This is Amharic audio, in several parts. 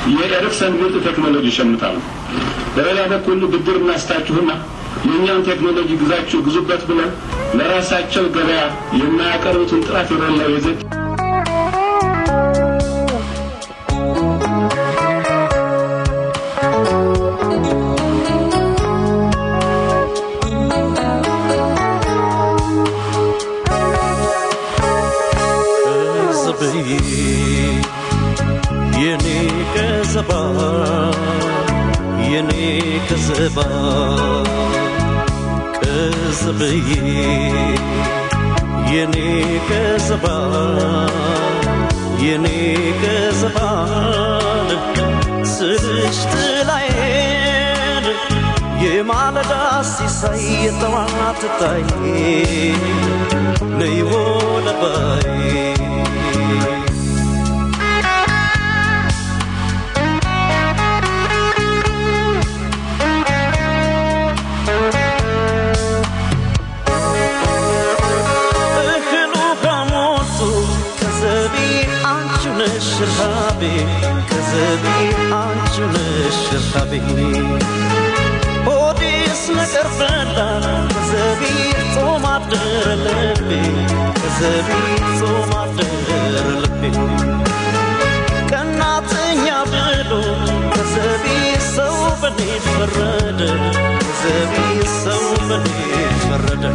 የኤሪክሰን ምርጥ ቴክኖሎጂ ይሸምታሉ። በሌላ በኩል ብድር እናስታችሁና የእኛን ቴክኖሎጂ ግዛችሁ ግዙበት ብለን ለራሳቸው ገበያ የማያቀርቡትን ጥራት የሌለው የዘይት ከዘበዬ የኔ ከዘባ የኔ ከዘባ ከዘበዬ የኔ ከዘባ የኔ ከዘባ ስልሽ ጥላዬን የማለዳ ሲሳይ የጠዋት ታይ ነይ ወለባይ እህሉ ከሞቱ ከዘቢ አንቺ ነሽ ረሃቤ ከዘቢ አንቺ ነሽ ረሃቤ ሆዴስ ነገር በላ ከዘቢ ጾም አደረ ልቤ ከዘቢ ጾም አደረ ልቤ ቀናተኛ ብሎ ከዘቢ ሰው በኔ ፈረደ ከዘቢ ሰው በኔ ፈረደ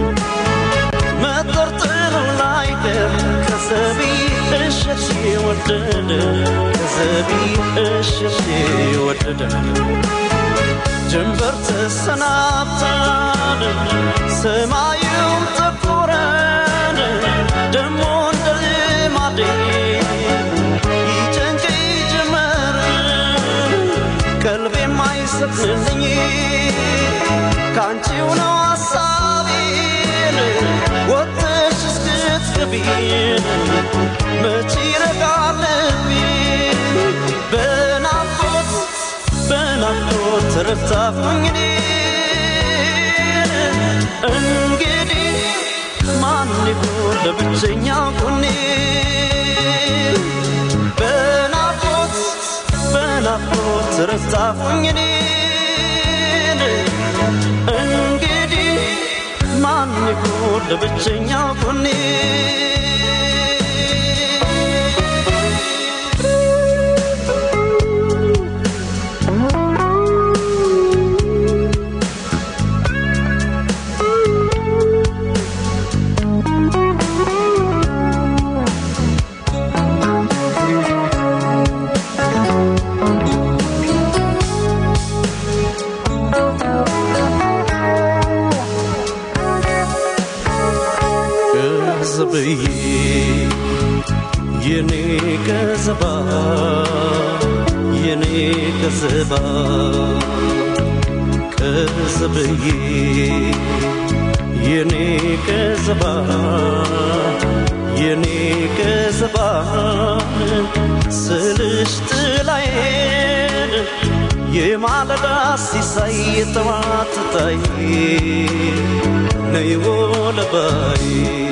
መጠርጠሩ ላይቀር ከዘቢ እሸት ወደደ ከዘቢ እሸት ወደደ ጀንበር ተሰናብታን ሰማዩም ጠቆረን ደሞ እንደ ልማዴ ይጨንቀኝ ጀመር ቀልቤ የማይሰጥልኝ ከአንቺው ነው ሐሳቤን ወጥሽ እስክትገቢን መቼ ይረጋል ልቤ በናፍቆት በናፍቆት ተረታሁኝ እኔን እንግዲህ ማን ይሆን ለብቸኛ ጎኔ በናፍቆት በናፍቆት ተረታሁኝ እኔን እንግዲህ ማን ይሆን ለብቸኛ ጎኔ ገዘብዬ የኔ ገዘባ የኔ ገዘባ ገዘብዬ የኔ ገዘባ የኔ ገዘባ ስልሽ ጥላዬን የማለዳ ሲሳይ የጠዋት ታይ ነይ ወለባይ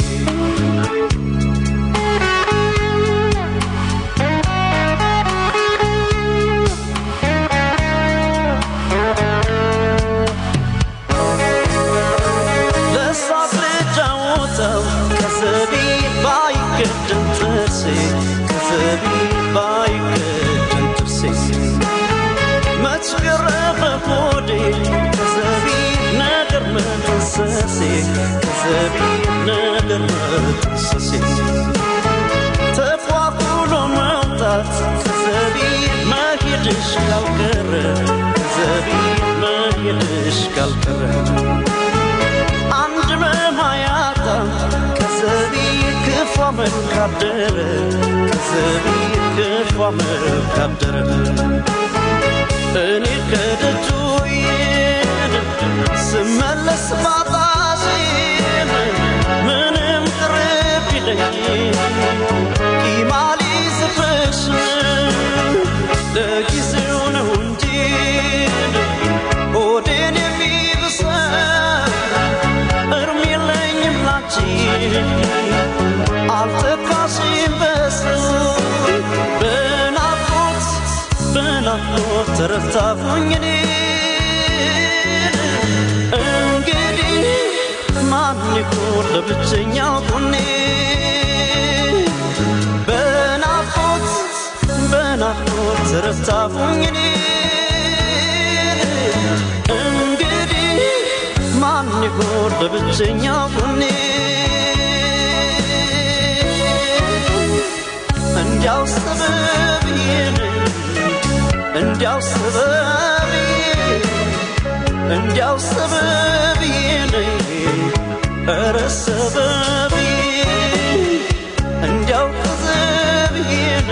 ለሳቅ ልጫወተው ከዘቢ ባይገድም ጥርሴ ከዘቢ ባይገድም ጥርሴ መች ገረመ ሆዴ ከዘቢ ነገር መጠንሰሴ ከዘቢ ነገር መጠንሰሴ ተፏቁሎ መውጣት ከዘቢ መሄድሽ ካልቀረ ከዘቢ መሄድሽ ካልቀረ አንድ መማያታ ከዘቢ ክፉ መልካደረ ከዘቢ ክፉ መልካደረ እኔ ከደጁ ይን ስመለስ ባጣሽን ምንም ቅርብ ይለኝ ቂማሊ ዝፍሽ ለጊዜው ነው እንጂ ሆዴን የሚብሰን እርም የለኝም ላንቺ አልተካሽም በሱ በናፍቆት በናፍቆት ተረታሁኝ እኔ እንግዲህ ማን ይሁን ለብቸኛው ጎኔ በናፍቆት በናፍቆት ተረታሁኝ እኔ እንግዲህ ማን ይሁን ለብቸኛው ጎኔ እንዲያው ሰበብዬ እንዲያው ሰበብዬ እንዲያው ሰበብዬ ኧረ ሰበብዬ እንዲያው ከዘብዬ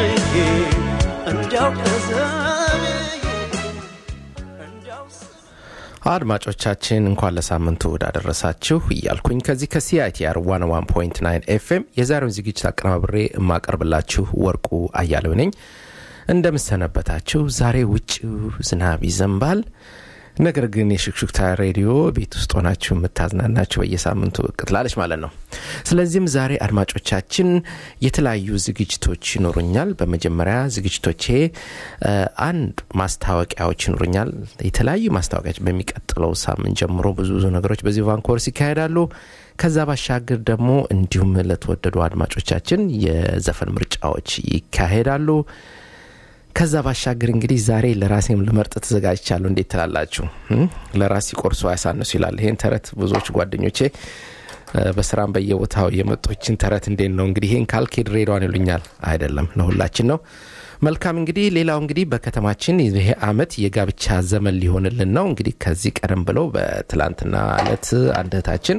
እንዲያው ከዘብዬ እንዲያው አድማጮቻችን እንኳን ለሳምንቱ እሁድ አደረሳችሁ እያልኩኝ ከዚህ ከሲአይቲአር 101.9 ኤፍኤም የዛሬውን ዝግጅት አቀናብሬ የማቀርብላችሁ ወርቁ አያሌው ነኝ። እንደምሰነበታችሁ። ዛሬ ውጭው ዝናብ ይዘንባል። ነገር ግን የሽክሽክታ ሬዲዮ ቤት ውስጥ ሆናችሁ የምታዝናናችሁ በየሳምንቱ ብቅ ትላለች ማለት ነው። ስለዚህም ዛሬ አድማጮቻችን የተለያዩ ዝግጅቶች ይኖሩኛል። በመጀመሪያ ዝግጅቶቼ እ፣ አንድ ማስታወቂያዎች ይኖሩኛል። የተለያዩ ማስታወቂያዎች በሚቀጥለው ሳምንት ጀምሮ ብዙ ብዙ ነገሮች በዚህ ቫንኮርስ ይካሄዳሉ። ከዛ ባሻገር ደግሞ እንዲሁም ለተወደዱ አድማጮቻችን የዘፈን ምርጫዎች ይካሄዳሉ። ከዛ ባሻገር እንግዲህ ዛሬ ለራሴም ልመርጥ ተዘጋጅቻለሁ። እንዴት ትላላችሁ? እም? ለራስ ሲቆርሱ አያሳንሱ ይላል። ይሄን ተረት ብዙዎች ጓደኞቼ እ፣ በስራም በየቦታው የመጦችን ተረት እንዴት ነው እንግዲህ ይሄን ካልኬድ ሬዷን ይሉኛል። አይደለም ለሁላችን ነው። መልካም እንግዲህ ሌላው እንግዲህ በከተማችን ይሄ አመት የጋብቻ ዘመን ሊሆንልን ነው። እንግዲህ ከዚህ ቀደም ብለው በትላንትና እለት አንድ እህታችን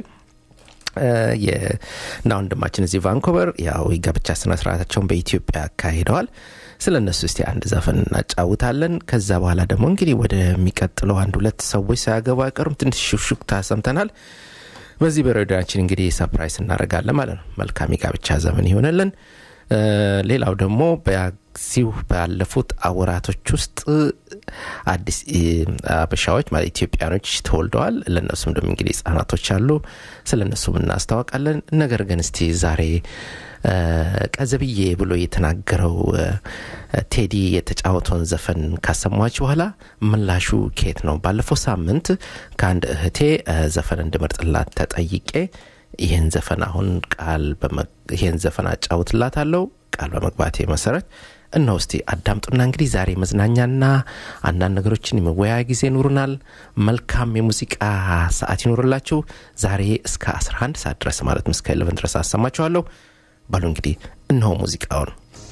እና ወንድማችን እዚህ ቫንኮቨር ያው የጋብቻ ስነ ስርዓታቸውን በኢትዮጵያ አካሂደዋል። ስለ እነሱ እስቲ አንድ ዘፈን እናጫውታለን። ከዛ በኋላ ደግሞ እንግዲህ ወደሚቀጥለው አንድ ሁለት ሰዎች ሳያገቡ አይቀሩም። ትንሽ ሹክሹክታ ሰምተናል። በዚህ በሬዲዮችን እንግዲህ ሰፕራይዝ እናደርጋለን ማለት ነው። መልካም የጋብቻ ዘመን ይሆንልን። እ፣ ሌላው ደግሞ በዚሁ ባለፉት አወራቶች ውስጥ አዲስ እ፣ አበሻዎች ማለት ኢትዮጵያኖች ተወልደዋል። ለእነሱም ደግሞ እንግዲህ ህጻናቶች አሉ። ስለ እነሱም እናስታወቃለን። ነገር ግን እስቲ ዛሬ እ፣ ቀዘብዬ ብሎ የተናገረው እ፣ ቴዲ የተጫወተውን ዘፈን ካሰማችሁ በኋላ ምላሹ ኬት ነው? ባለፈው ሳምንት ከአንድ እህቴ እ፣ ዘፈን እንድመርጥላት ተጠይቄ ይህን ዘፈን አሁን ቃል በመ- ይህን ዘፈን አጫውትላታለሁ ቃል በመግባቴ መሰረት እነሆ እስቲ አዳምጡና እንግዲህ ዛሬ መዝናኛና አንዳንድ ነገሮችን የመወያያ ጊዜ ይኖሩናል። መልካም የሙዚቃ ሰዓት ይኖርላችሁ። ዛሬ እስከ 11 ሰዓት ድረስ ማለትም እስከ 11 ድረስ አሰማችኋለሁ። ባሉ እንግዲህ እነሆ ሙዚቃውን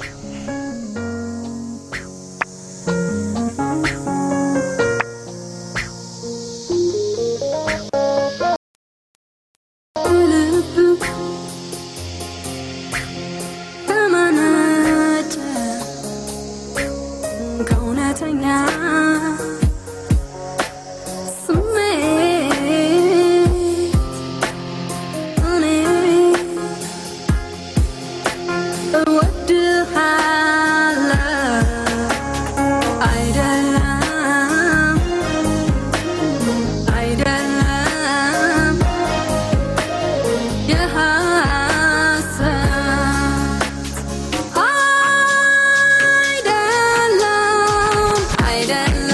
ልብ ተመነጨ ከእውነተኛ ስሜት እኔ እወድሃለሁ አይደለም አይደለም የሐሰት አይደለም አይደለም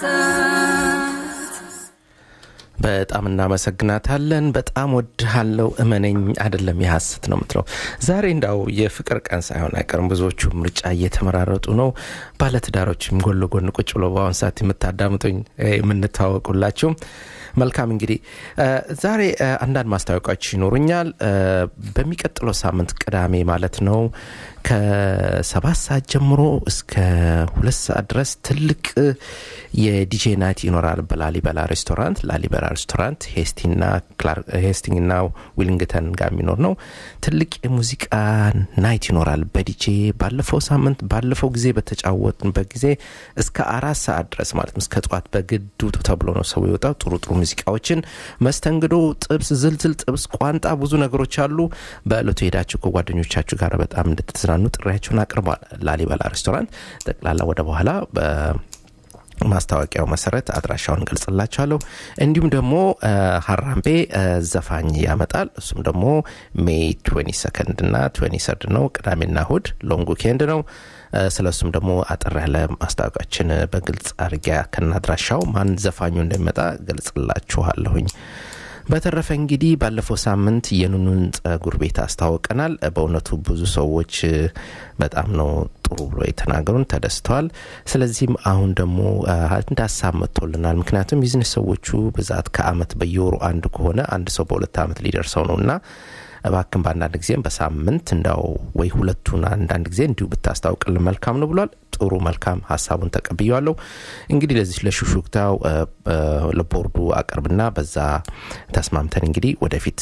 በጣም እናመሰግናታለን። በጣም ወድሃለው እመነኝ አይደለም የሐሰት ነው የምትለው። ዛሬ እንዳው የፍቅር ቀን ሳይሆን አይቀርም። ብዙዎቹ ምርጫ እየተመራረጡ ነው። ባለትዳሮችም ጎን ለጎን ቁጭ ብሎ በአሁን ሰዓት የምታዳምጡኝ የምንታወቁላችሁ መልካም እንግዲህ ዛሬ አንዳንድ ማስታወቂያዎች ይኖሩኛል። በሚቀጥለው ሳምንት ቅዳሜ ማለት ነው ከሰባት ሰዓት ጀምሮ እስከ ሁለት ሰዓት ድረስ ትልቅ የዲጄ ናይት ይኖራል በላሊበላ ሬስቶራንት። ላሊበላ ሬስቶራንት ሄስቲንግና ዊሊንግተን ጋር የሚኖር ነው። ትልቅ የሙዚቃ ናይት ይኖራል በዲጄ ባለፈው ሳምንት ባለፈው ጊዜ በተጫወትንበት ጊዜ እስከ አራት ሰዓት ድረስ ማለት ነው እስከ ጠዋት በግድ ውጡ ተብሎ ነው ሰው የወጣው። ጥሩ ጥሩ ሙዚቃዎችን መስተንግዶ፣ ጥብስ፣ ዝልዝል ጥብስ፣ ቋንጣ፣ ብዙ ነገሮች አሉ። በእለቱ ሄዳችሁ ከጓደኞቻችሁ ጋር በጣም እንድትዝናኑ ጥሪያቸውን አቅርቧል። ላሊበላ ሬስቶራንት ጠቅላላ ወደ በኋላ ማስታወቂያው መሰረት አድራሻውን ገልጽላችኋለሁ። እንዲሁም ደግሞ ሀራምቤ ዘፋኝ ያመጣል። እሱም ደግሞ ሜይ 22 ሰከንድ እና 23 ነው። ቅዳሜና እሁድ ሎንግ ዊኬንድ ነው። ስለ እሱም ደግሞ አጠር ያለ ማስታወቂያችን በግልጽ አድርጊያ ከናድራሻው ማን ዘፋኙ እንደሚመጣ ገልጽላችኋለሁኝ። በተረፈ እንግዲህ ባለፈው ሳምንት የኑኑን ጸጉር ቤት አስታውቀናል። በእውነቱ ብዙ ሰዎች በጣም ነው ጥሩ ብሎ የተናገሩን ተደስተዋል። ስለዚህም አሁን ደግሞ አንድ ሀሳብ መጥቶልናል። ምክንያቱም ቢዝነስ ሰዎቹ ብዛት ከአመት በየወሩ አንድ ከሆነ አንድ ሰው በሁለት አመት ሊደርሰው ነው እና እባክን በአንዳንድ ጊዜም በሳምንት እንዳው ወይ ሁለቱን አንዳንድ ጊዜ እንዲሁ ብታስታውቅልን መልካም ነው ብሏል። ጥሩ መልካም ሀሳቡን ተቀብያለሁ። እንግዲህ ለዚህ ለሹሹክታው ለቦርዱ አቅርብና በዛ ተስማምተን እንግዲህ ወደፊት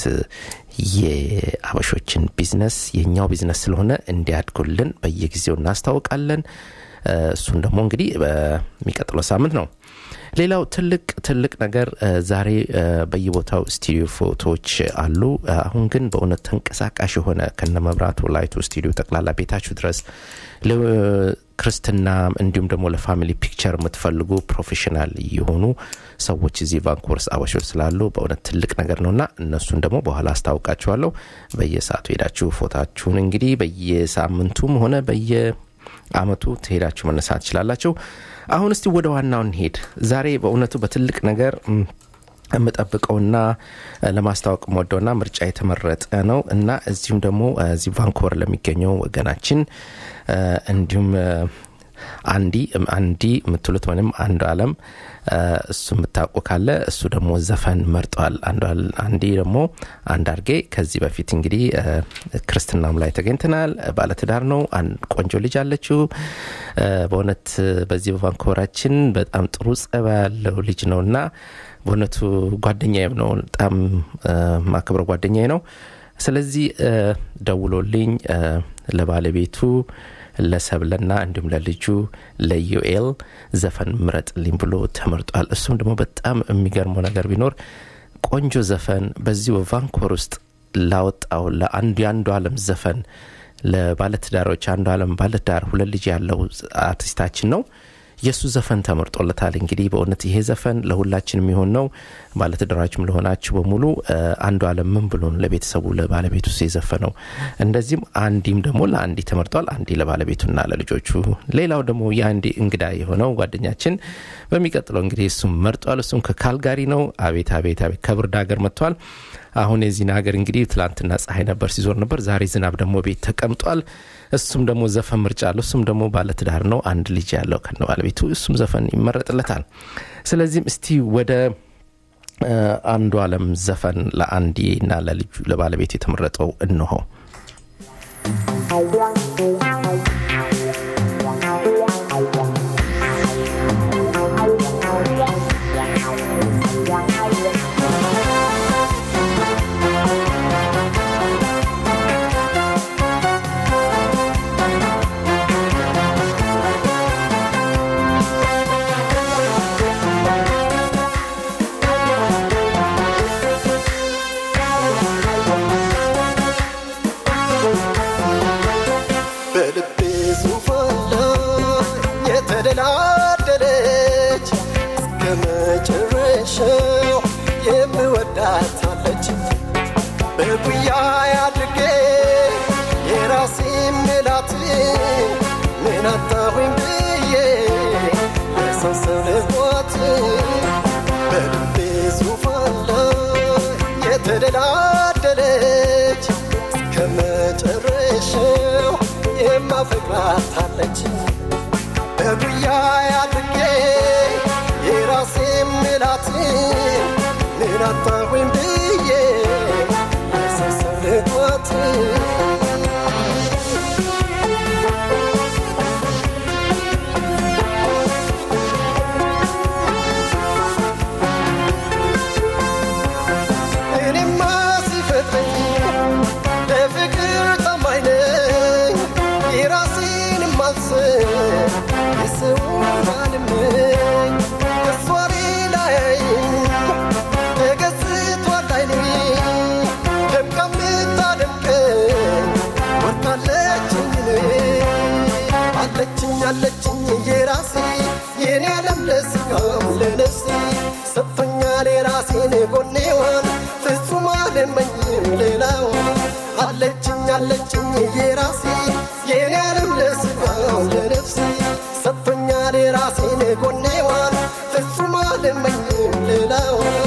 የአበሾችን ቢዝነስ የእኛው ቢዝነስ ስለሆነ እንዲያድጉልን በየጊዜው እናስታውቃለን። እሱን ደግሞ እንግዲህ በሚቀጥለው ሳምንት ነው። ሌላው ትልቅ ትልቅ ነገር ዛሬ በየቦታው ስቱዲዮ ፎቶዎች አሉ። አሁን ግን በእውነት ተንቀሳቃሽ የሆነ ከነ መብራቱ ላይቱ ስቱዲዮ ጠቅላላ ቤታችሁ ድረስ ክርስትና እንዲሁም ደግሞ ለፋሚሊ ፒክቸር የምትፈልጉ ፕሮፌሽናል የሆኑ ሰዎች እዚህ ቫንኩቨርስ አበሾች ስላሉ በእውነት ትልቅ ነገር ነውና እነሱን ደግሞ በኋላ አስታውቃችኋለሁ። በየሰዓቱ ሄዳችሁ ፎታችሁን እንግዲህ በየሳምንቱም ሆነ በየ አመቱ ትሄዳችሁ መነሳት ትችላላችሁ። አሁን እስቲ ወደ ዋናው እንሄድ። ዛሬ በእውነቱ በትልቅ ነገር የምጠብቀውና ለማስታወቅ ወደውና ምርጫ የተመረጠ ነው እና እዚሁም ደግሞ እዚህ ቫንኩቨር ለሚገኘው ወገናችን እንዲሁም አንዲ አንዲ የምትሉት ወይም አንዱ አለም እሱ የምታውቁ ካለ እሱ ደግሞ ዘፈን መርጠዋል። አንዲ ደግሞ አንድ አርጌ ከዚህ በፊት እንግዲህ ክርስትናም ላይ ተገኝተናል። ባለትዳር ነው። ቆንጆ ልጅ አለችው። በእውነት በዚህ በቫንኮቨራችን በጣም ጥሩ ጸባ ያለው ልጅ ነው እና በእውነቱ ጓደኛዬም ነው። በጣም ማክብረ ጓደኛዬ ነው። ስለዚህ ደውሎልኝ ለባለቤቱ ለሰብለና እንዲሁም ለልጁ ለዩኤል ዘፈን ምረጥልኝ ብሎ ተመርጧል። እሱም ደግሞ በጣም የሚገርመው ነገር ቢኖር ቆንጆ ዘፈን በዚህ በቫንኮቨር ውስጥ ላወጣው ለአንዱ የአንዱ አለም ዘፈን ለባለትዳሮች አንዱ አለም ባለትዳር ሁለት ልጅ ያለው አርቲስታችን ነው። የእሱ ዘፈን ተመርጦለታል። እንግዲህ በእውነት ይሄ ዘፈን ለሁላችን የሚሆን ነው። ባለትዳራችሁም ለሆናችሁ በሙሉ አንዱ አለም ምን ብሎ ለቤተሰቡ ለባለቤቱ የዘፈነው። እንደዚህም አንዲም ደግሞ ለአንዲ ተመርጧል። አንዲ ለባለቤቱና ለልጆቹ። ሌላው ደግሞ የአንዲ እንግዳ የሆነው ጓደኛችን በሚቀጥለው እንግዲህ እሱም መርጧል። እሱም ከካልጋሪ ነው። አቤት አቤት አቤት ከብርድ ሀገር መጥቷል። አሁን የዚህን ሀገር እንግዲህ ትላንትና ፀሐይ ነበር ሲዞር ነበር። ዛሬ ዝናብ ደግሞ ቤት ተቀምጧል። እሱም ደግሞ ዘፈን ምርጫ አለው። እሱም ደግሞ ባለትዳር ነው። አንድ ልጅ ያለው ከነ ባለቤቱ እሱም ዘፈን ይመረጥለታል። ስለዚህም እስቲ ወደ አንዱ አለም ዘፈን ለአንዲ እና ለልጁ ለባለቤቱ የተመረጠው እንሆ በልቤ ዙፋን ላይ የተደላደለች እስከ መጨረሻው የምወዳታለች በጉያ አድርጌ የራሴ ምላት ምን አጣሁኝ ብዬ ለሰው ሰው ልኳት በልቤ ዙፋን ላይ የተደላደለች እስከ መጨረሻው የማፈቅራት አለች በጉያ አድርጌ የራሴ ምላት ምን አጣሁኝ ብዬ የሰሰልኳት እኔማ ሲፈጥረኝ ለፍቅር ታማኝ ነኝ የራሴን ማስብ የሰውን አልመኝ እሷ ሌላ ያይም ተገዝቷል አይኔ ደምቃ የምታደምቀኝ ወርቃለችኝ እኔ አለችኝ አለችኝ የራሴ የኔ ዓለም ለስጋም ለነፍሴ ሰጥቶኛል የራሴን ጎኔዋን ፍጹም አልመኝም ሌላዋን አለችኝ አለችኝ የራሴ የኔ ዓለም ለስጋም ለነፍሴ ሰጥቶኛል የራሴን ጎኔዋን ፍጹም አልመኝም ሌላዋን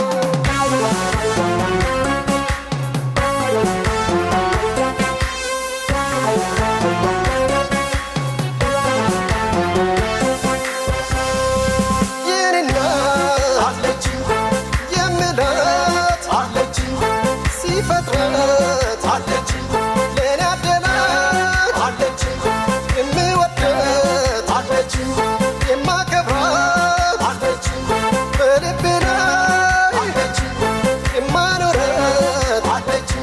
የኔና አለች የምላት አለች ሲፈጥራት አለች ለእኔ አደላት አለች የምወዳት አለች የማከብራት አለች በልቤ ላይ አለች የማኖራት አለች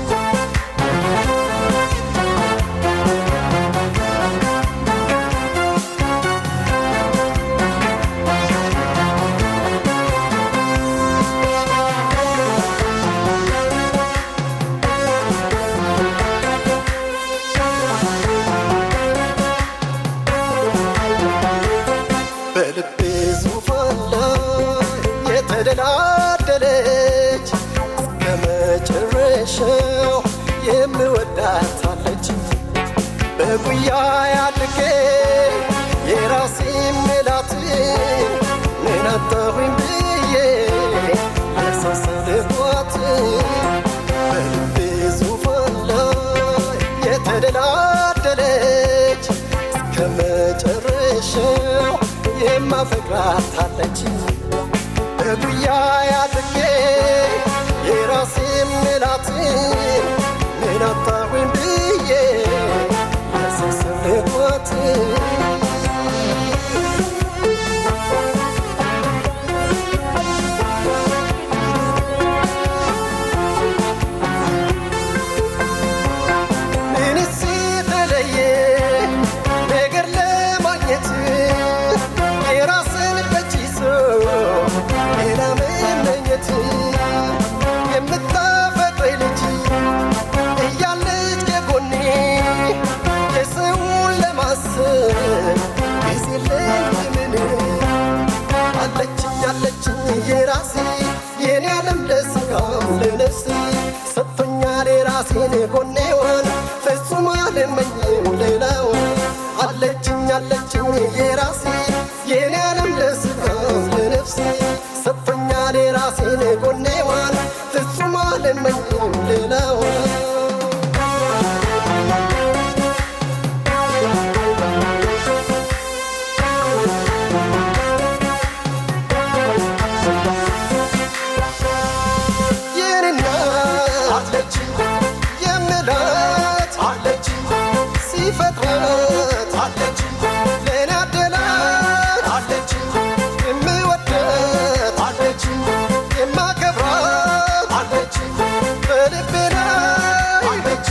በልቤ ዙፋን ላይ የተደላደለች እስከ መጨረሻው የምወዳት አለች በጉያ ያድርጌ የራሴ ምላት ምን አጣሁኝ ብዬ ያሳሰልኳት በልቤ ዙፋን ላይ የተደላደለች እስከ መጨረሻው የማፈቅራት አለች በጉያ ያድርጌ የራሴ ምላት ምን አጣሁኝ ብዬ ያሳሰልኳት ምንስ የተለየ ነገር ለማግኘት የራስን በእጅ ይዞ ሌላ መመኘት የምታፈቅረኝ ልጅ እያለች ከጎኔ የሰውን ለማሰብ ጊዜ ለምን አለችኝ አለችኝ የራሴ የኔ ዓለም ለስጋም ለነፍሴ ሰጥቶኛል የራሴን ጎኔዋን ፍጹም አልመኝም ሌላዋን አለችኝ አለችኝ የራሴ የኔ ዓለም ለስጋም ለነፍሴ ሰጥቶኛል የራሴን ጎኔዋን ፍጹም አልመኝም ሌላዋን የኔና አለች የምላት አለች ሲፈጥራት አለች ለእኔ አደላት አለች የምወዳት አለች የማከብራት አለች በልቤ ላይ አለች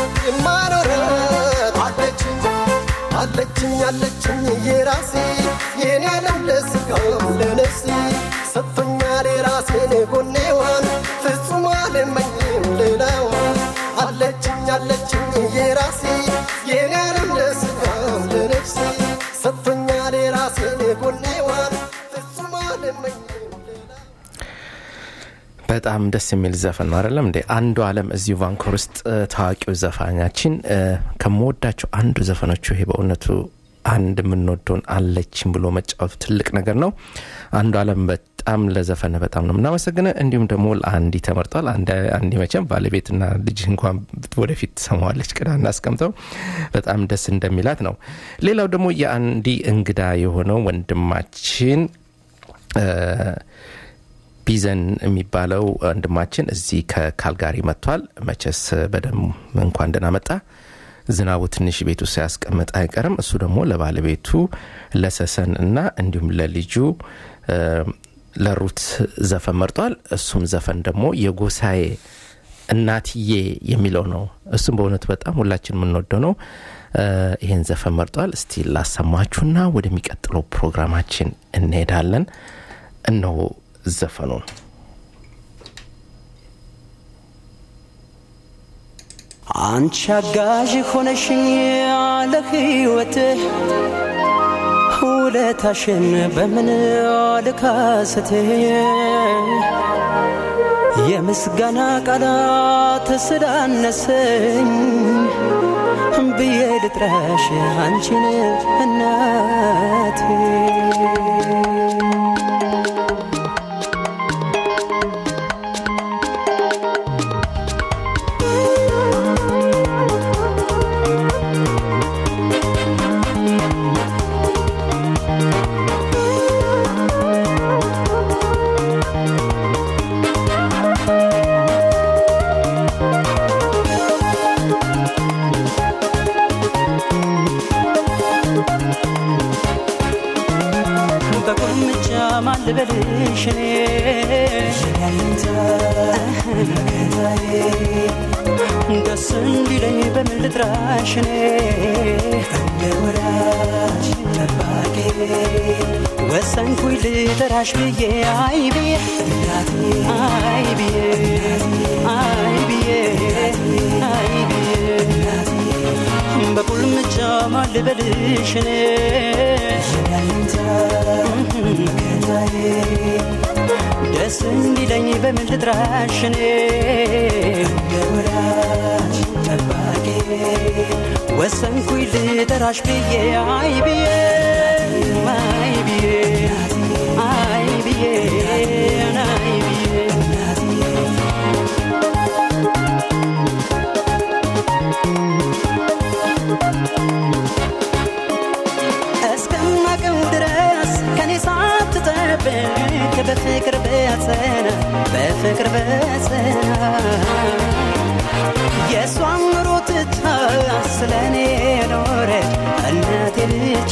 የማኖራት አለች አለችኝ አለችኝ የራሴ የኔ ዓለም ለስጋም ለነፍሴ ሰጥቶኛል የራሴን ጎኔዋን ፍጹም አልመኝም ሌላዋን አለችኝ አለችኝ የራሴ የኔ ዓለም ለስጋም ለነፍሴ ሰጥቶኛል የራሴን ጎኔዋን ፍጹም አልመኝም ሌላዋን በጣም ደስ የሚል ዘፈን ነው አይደለም እንዴ? አንዱ አለም እዚሁ ቫንኮር ውስጥ እ፣ ታዋቂው ዘፋኛችን እ፣ ከምወዳቸው አንዱ ዘፈኖቹ ይሄ በእውነቱ አንድ የምንወደውን አለችን ብሎ መጫወቱ ትልቅ ነገር ነው። አንዱ አለም በጣም ለዘፈን በጣም ነው የምናመሰግነ። እንዲሁም ደግሞ ለአንዲ ተመርጧል። አንዲ መቼም ባለቤትና ልጅ እንኳን ወደፊት ትሰማዋለች። ቅዳ እናስቀምጠው በጣም ደስ እንደሚላት ነው። ሌላው ደግሞ የአንዲ እንግዳ የሆነው ወንድማችን ቢዘን የሚባለው ወንድማችን እዚህ ከካልጋሪ መጥቷል። መቸስ በደም እንኳን ደህና መጣ። ዝናቡ ትንሽ ቤቱ ሳያስቀምጥ አይቀርም። እሱ ደግሞ ለባለቤቱ ለሰሰን እና እንዲሁም ለልጁ ለሩት ዘፈን መርጧል። እሱም ዘፈን ደግሞ የጎሳዬ እናትዬ የሚለው ነው። እሱም በእውነቱ በጣም ሁላችን የምንወደው ነው። ይህን ዘፈን መርጧል። እስቲ ላሰማችሁና ወደሚቀጥለው ፕሮግራማችን እንሄዳለን። እነሆ ዘፈኑን አንቺ አጋዥ ሆነሽኝ ያለ ሕይወትህ ውለታሽን በምን ልካስት የምስጋና ቃላት ስላነሰኝ ብዬ ልጥራሽ አንቺን እናቴ በቁልምጫ ማን ልበልሽ እኔ ደስ እንዲለኝ በምን ልጥራሽ እኔ እንደ ወዳጅ ጠባቂ ወሰንኩኝ ልጠራሽ ብዬ አይ ብዬ አይ ብዬ አይ ብዬ አይ ብዬ በቁልምጫ ማን ልበልሽ እኔ ደስ እንዲለኝ በምን ልጥራሽ እኔ ወሰንኩኝ ልጠራሽ ብዬ አይ ብዬ አይ ብዬ አይ ብዬ አይ ብዬ እስከማቀው ድረስ ከኔ ሳትጠብቅ በፍቅር በጸና በፍቅር በጸና የእሷን ኑሮ ትታ ስለ እኔ ኖረች እናቴ ብቻ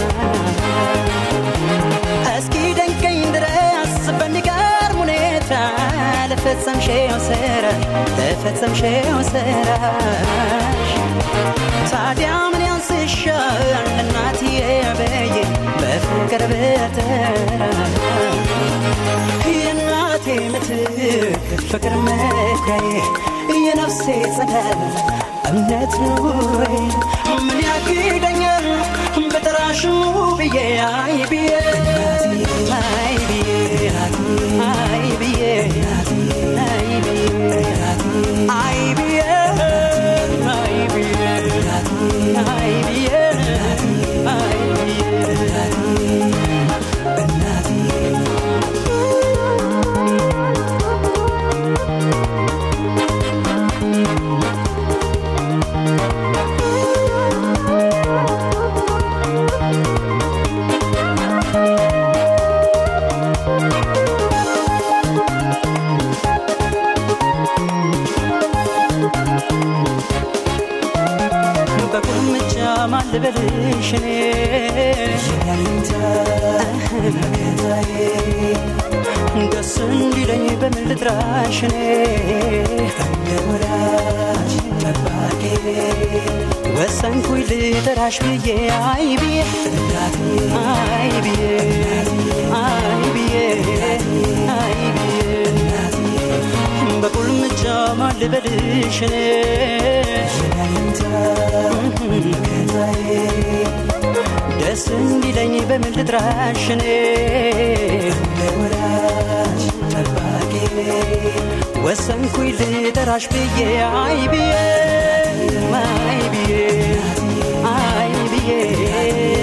እስኪ ደንቀኝ ድረስ በሚገርም ሁኔታ ለፈጸምሽው ስራ ለፈጸምሽው ስራሽ ታዲያ ምን ያንስሻል እናትዬ በዬ በፍቅር በተራ የእናቴ ምትክ ፍቅር መኩሪያዬ የነፍሴ ጸዳል እምነት ኑሬ ምን ያግደኛል በጠራሽ ብዬ አይ ብዬ አይ ብዬ አይ ብዬ አይ ብዬ አይ ብዬ አይ ብዬ አይ ብዬ አይ በቁልምጫ ማን ልበልሽ እኔ ደስ እንዲለኝ በምን ልጥራሽ እኔ ወሰንኩኝ ልጠራሽ ብዬ አይ ብዬ አይ ብዬ አይ ብዬ አይ ብዬ በቁልምጫ ማን ልበልሽ እኔ ደስ እንዲለኝ በምን ልጥራሽ እኔ ወሰንኩኝ ልጠራሽ ብዬ አይ ብዬ አይ ብዬ አይ ብዬ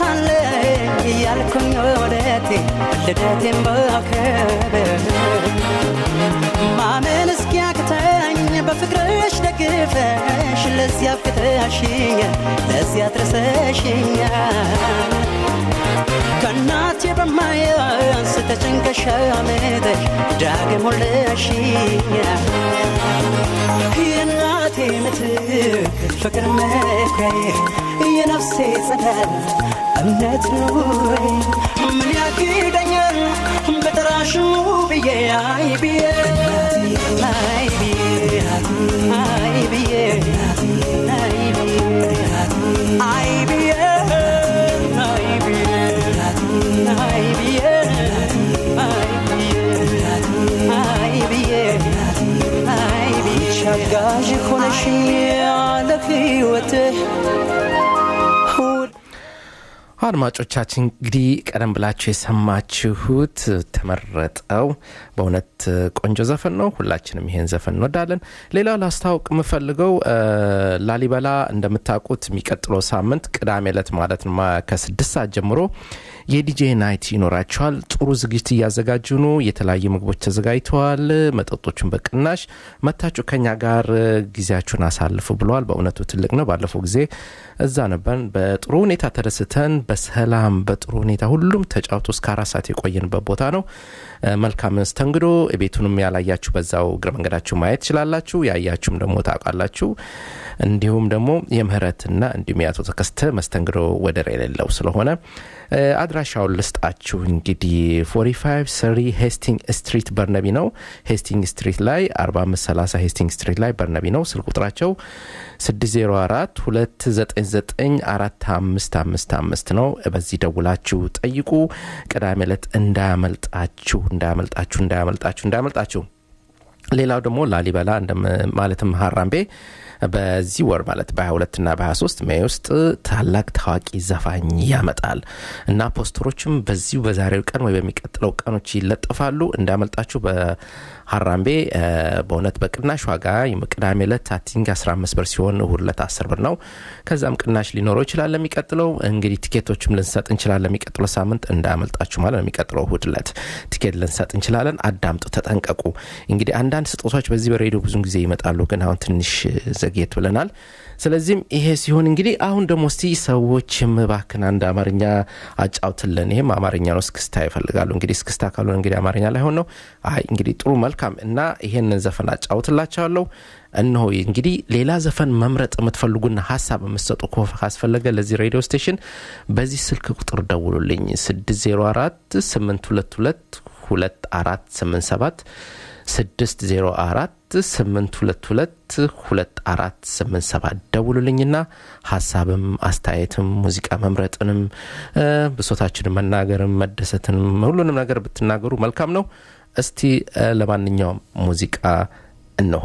አለኝ እያልኩኝ ወደቴ ልደቴን ባከብር ማመን እስኪያቅተኝ በፍቅርሽ ደግፈሽ ለዚያ ፍቅረሽኛል ለዚያ ድረሰሽኛል ከእናቴ በማያንስ ተጨንቀሽ አመጠሽ ዳግም ወለሽኛል የእናቴ ምትክ ፍቅር መኩሪያዬ የነፍሴ ጸዳል እምነት ኑሬ ምን ያግደኛል በጠራሹ ብዬ አይ ብዬ አይ ብዬ አይ ብዬ አይ ብዬ አይ ብዬ አይ ብዬ አይ ብዬ አይ ብዬ አይ ብዬ አይ ብዬ ሻጋዥ ሆነሽ ያለ ሕይወትህ አድማጮቻችን እንግዲህ ቀደም ብላችሁ የሰማችሁት ተመረጠው በእውነት ቆንጆ ዘፈን ነው። ሁላችንም ይሄን ዘፈን እንወዳለን። ሌላው ላስታውቅ የምፈልገው ላሊበላ እንደምታውቁት የሚቀጥለው ሳምንት ቅዳሜ ዕለት ማለት ነው ከስድስት ሰዓት ጀምሮ የዲጄ ናይት ይኖራቸዋል። ጥሩ ዝግጅት እያዘጋጁ ነው። የተለያዩ ምግቦች ተዘጋጅተዋል። መጠጦችን በቅናሽ መታችሁ ከኛ ጋር ጊዜያችሁን አሳልፉ ብለዋል። በእውነቱ ትልቅ ነው። ባለፈው ጊዜ እዛ ነበርን። በጥሩ ሁኔታ ተደስተን በሰላም በጥሩ ሁኔታ ሁሉም ተጫውቶ እስከ አራት ሰዓት የቆየንበት ቦታ ነው። መልካም መስተንግዶ። ቤቱንም ያላያችሁ በዛው እግረ መንገዳችሁ ማየት ትችላላችሁ። ያያችሁም ደግሞ ታውቃላችሁ። እንዲሁም ደግሞ የምህረትና እንዲሁም የአቶ ተከስተ መስተንግዶ ወደር የሌለው ስለሆነ አድራሻውን ልስጣችሁ እንግዲህ 45 ሰሪ ሄስቲንግ ስትሪት በርነቢ ነው። ሄስቲንግ ስትሪት ላይ 4530 ሄስቲንግ ስትሪት ላይ በርነቢ ነው። ስልክ ቁጥራቸው 604 299 4555 ነው። በዚህ ደውላችሁ ጠይቁ። ቅዳሜ ዕለት እንዳያመልጣችሁ እንዳያመልጣችሁ እንዳያመልጣችሁ እንዳያመልጣችሁ። ሌላው ደግሞ ላሊበላ ማለትም ሀራምቤ በዚህ ወር ማለት በ22 እና በ23 ሜይ ውስጥ ታላቅ ታዋቂ ዘፋኝ ያመጣል እና ፖስተሮችም በዚሁ በዛሬው ቀን ወይ በሚቀጥለው ቀኖች ይለጠፋሉ። እንዳመልጣችሁ በሀራምቤ በእውነት በቅናሽ ዋጋ ቅዳሜ ዕለት አቲንግ 15 ብር ሲሆን እሁድ ዕለት 10 ብር ነው። ከዛም ቅናሽ ሊኖረው ይችላል። ለሚቀጥለው እንግዲህ ቲኬቶችም ልንሰጥ እንችላለን። ለሚቀጥለው ሳምንት እንዳያመልጣችሁ ማለት ለሚቀጥለው እሁድ ዕለት ቲኬት ልንሰጥ እንችላለን። አዳምጡ፣ ተጠንቀቁ። እንግዲህ አንዳንድ ስጦታዎች በዚህ በሬዲዮ ብዙን ጊዜ ይመጣሉ፣ ግን አሁን ትንሽ ዘግየት ብለናል። ስለዚህም ይሄ ሲሆን እንግዲህ አሁን ደግሞ እስቲ ሰዎችም እባክን አንድ አማርኛ አጫውትልን። ይህም አማርኛ ነው፣ እስክስታ ይፈልጋሉ። እንግዲህ እስክስታ ካልሆነ እንግዲህ አማርኛ ላይሆን ነው። አይ እንግዲህ ጥሩ መልካም እና ይሄንን ዘፈን አጫውትላቸዋለሁ። እነሆ እንግዲህ ሌላ ዘፈን መምረጥ የምትፈልጉና ሀሳብ የምትሰጡ ካስፈለገ ለዚህ ሬዲዮ ስቴሽን በዚህ ስልክ ቁጥር ደውሉልኝ 604 822 2487 604 822 2487 ደውሉልኝና ሀሳብም አስተያየትም ሙዚቃ መምረጥንም ብሶታችንን መናገርም መደሰትንም ሁሉንም ነገር ብትናገሩ መልካም ነው። እስቲ ለማንኛውም ሙዚቃ እነሆ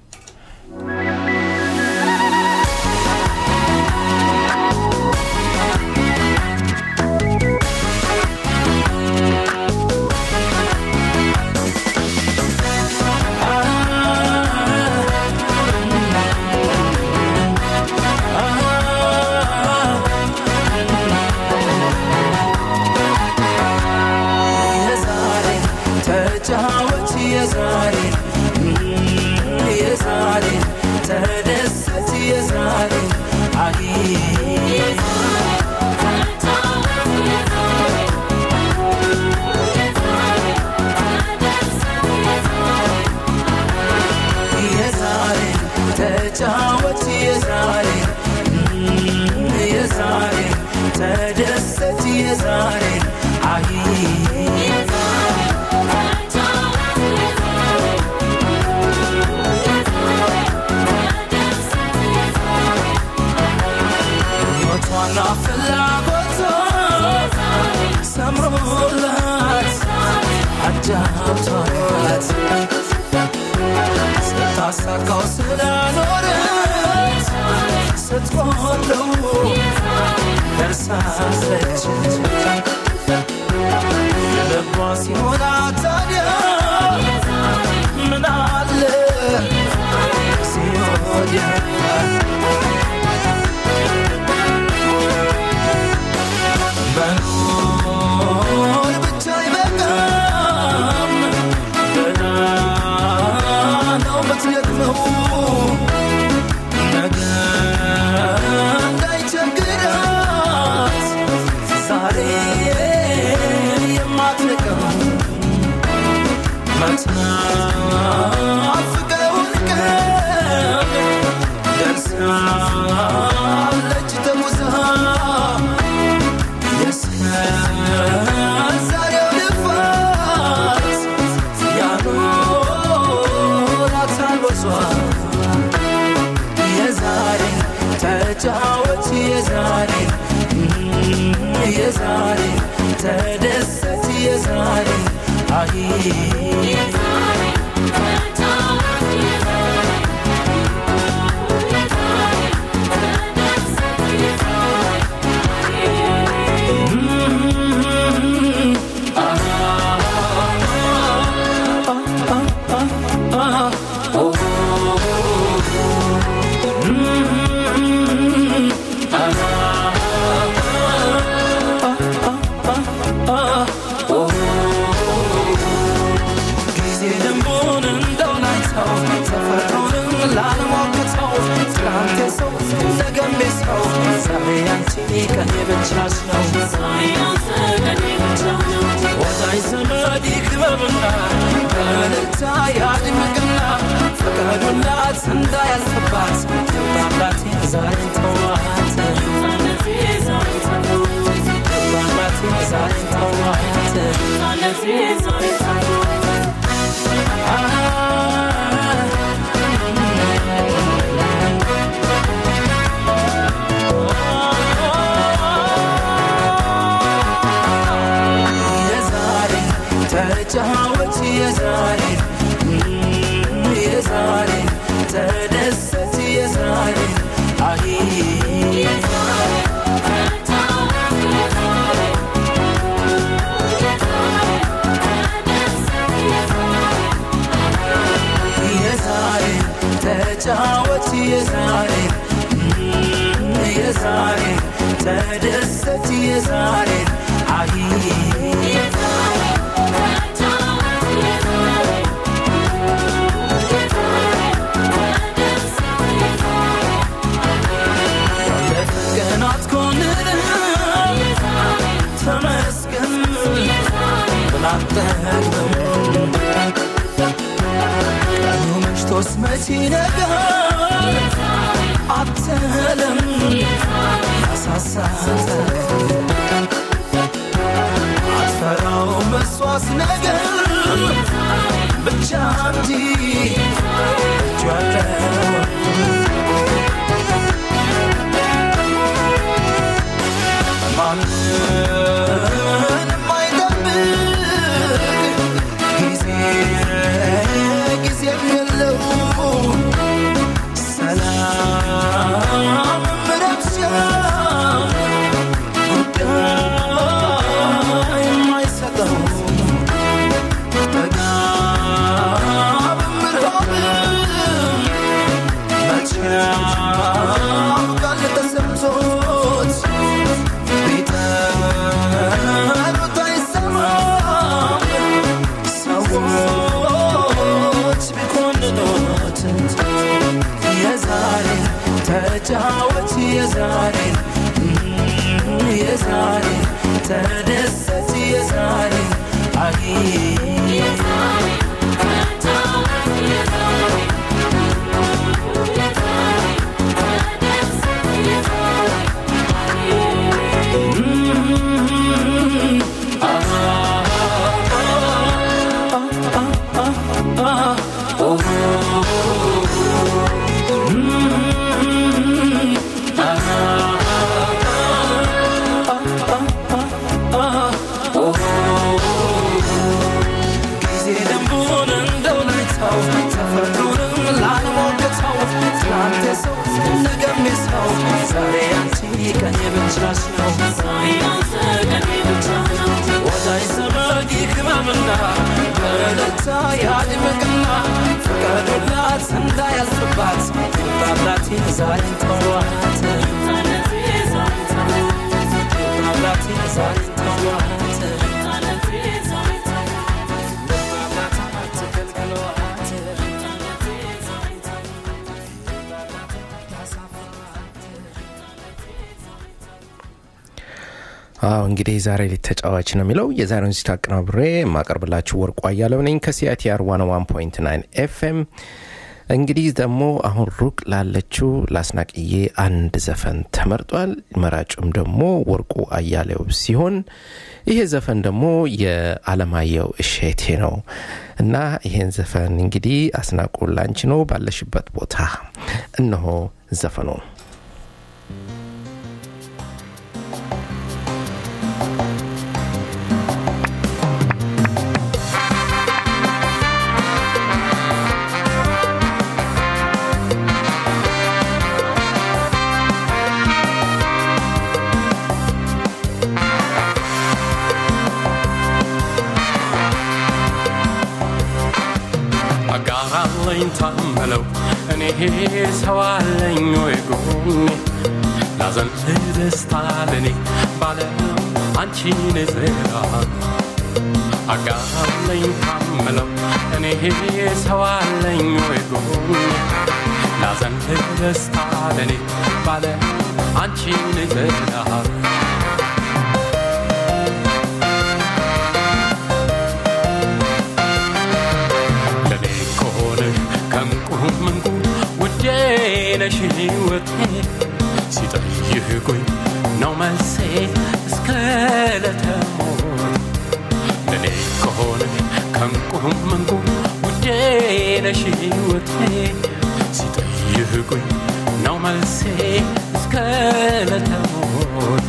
ስታሳካው ስለኖረት ስትቆለው ደርሳለች ልቧ ሲሞላ ታዲያ ምን አለ ሲሆን የዛሬ የዛሬ ተደሰት የዛሬ አይ ጊዜ ደንቡን እንደው ላይተው ተፈጥሮንም ላለሞክተው ትናንት ሰው ነገም ሰው ዛሬ አንቺ ቀን የብቻሽ ነው ወዳጅ ዘመድ ይክበብና በእልልታ ያድምቅና ፍቀዱላት እንዳያልፍባት ባላት ዛሬ ተዋት ባላት ዛሬ ተዋት የዛሬ ተጫወች የዛሬ የዛሬ ተደሰት የዛሬ አይ የዛሬ ተጫወች የዛሬ የዛሬ ተደሰት የዛሬ አይ ለቀናት ኮንን ተመስገን ብላጠግበው ቀኑ መሽቶስ መቼ ነገር አትለም ያሳሳተ አትፈራው መስዋስ ነገር ብቻ እንጂ እጁ ያለው ማንም አይጠብቅ ጊዜ ጊዜም የለው ሰላም ረብሻ ጉዳይ የማይሰጠው ጠጋብም ርሃብም መቼ ያውቃል ተሰምቶት ቢጠሩት አይሰማም ሰዎች ቢኮንኑት የዛሬ ተጫወት የዛሬ የዛሬ ተደሰት የዛሬ አይ ጊዜ ደንቡን እንደው ላይተው ተፈጥሮንም ላለሞገተው ትናንት ሰው ነገም ሰው ዛሬ አንቺ ቀን የብቻሽ ነው ወዳጅ ዘመድ ይክበብና በእልልታ ያድምቅና ፍቀዱላት እንዳያልፍባት ባብላት ዛሬን ተዋት ባብላት ዛሬን ተዋት አዎ እንግዲህ ዛሬ ሌት ተጫዋች ነው የሚለው የዛሬውን ዚት አቀናብሬ የማቀርብላችሁ ወርቁ አያለው ነኝ ከሲአይቲአር 101.9 ኤፍኤም እንግዲህ ደግሞ አሁን ሩቅ ላለችው ላስናቅዬ አንድ ዘፈን ተመርጧል መራጩም ደግሞ ወርቁ አያሌው ሲሆን ይሄ ዘፈን ደግሞ የአለማየሁ እሼቴ ነው እና ይሄን ዘፈን እንግዲህ አስናቁ ላንቺ ነው ባለሽበት ቦታ እነሆ ዘፈኑ ታመለው እኔ ሰው አለኝ ወይ ጎኔ ላዘን ደስታ ለኔ ባለም አንቺን ዝራ አጋለኝ ታመለው እኔ ሰው አለኝ ወይ ጎኔ ላዘን ደስታ ለኔ ባለም አንቺን ዝራ ለኔ ከሆነ ከንቁም እንቁ ውዴ ነሽ ሕይወቴ ሲጠይቁኝ ነው መልሴ እስከ ለተሞት ለኔ ከሆነ ከንቁም እንቁ ውዴ ነሽ ሕይወቴ ሲጠይቁኝ ነው መልሴ እስከ ለተሞቴ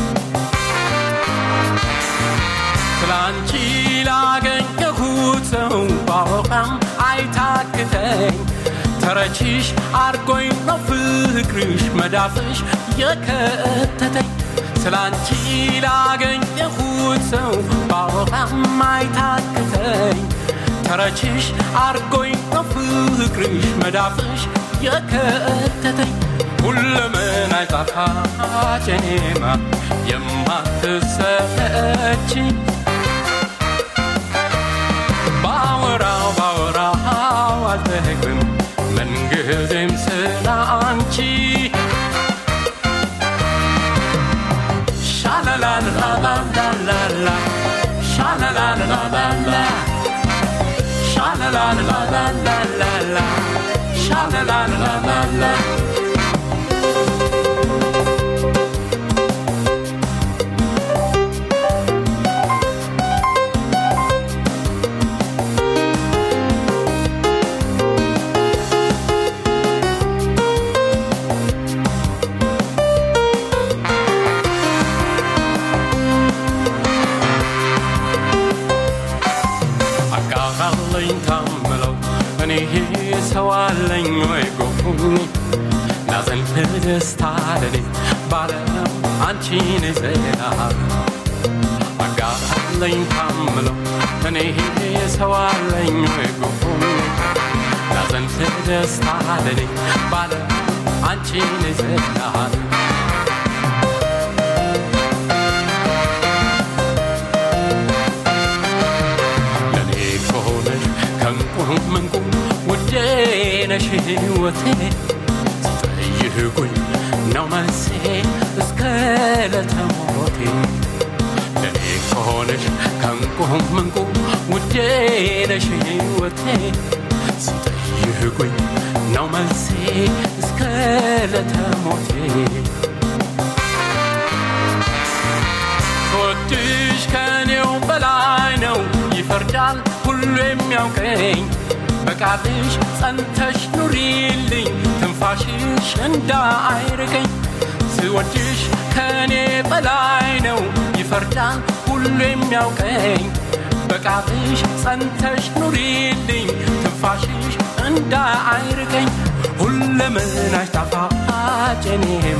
ስላንቺ ላገኘሁት ሰው ባወቃም አይታክተኝ ተረችሽ አርጎኝ ነው ፍቅርሽ መዳፍሽ የከተተኝ ስላንቺ ላገኘሁት ሰው ባወቃም አይታክተኝ ተረችሽ አርጎኝ ነው ፍቅርሽ መዳፍሽ የከተተኝ ሁለምን አይጣፋጭ እኔማ የማትሰለች ባወራው ባወራው አልጠግብም ምንጊዜም ስለ አንቺ ሻላላላላላላ ሻላላላላላ ሻላላላላላላ ሻላላላላላ አቃቃለኝ ታምለው እኔ ሰው አለኝ ወይ ጎኒ ናዘን ደስታ ለኔ ባለም አንቺን ዘና አቃቃለኝ ታምለው እኔ ሰው አለኝ ወይ ጎኒ ናዘን ደስታ ለኔ ባለም አንቺን ዘና ለኔ ከሆነሽ ከንቁም እንቁ ውዴ ነሽ ሕይወቴ ሲጠይቁኝ ነው መልሴ እስከ ለተሞቴ ለኔ ከሆነሽ ከንቁም እንቁ ውዴ ነሽ ሕይወቴ ሲጠይቁኝ ነው መልሴ እስከ ለተሞቴ ወድሽ ከኔው በላይ ነው ይፈርዳል ሁሉ የሚያውቀኝ በቃልሽ ጸንተሽ ኑሪልኝ ትንፋሽሽ እንዳይርቀኝ ስወድሽ ከኔ በላይ ነው ይፈርዳል ሁሉ የሚያውቀኝ በቃልሽ ጸንተሽ ኑሪልኝ ትንፋሽሽ እንዳይርቀኝ ሁለመናሽ ጣፋጭ እኔማ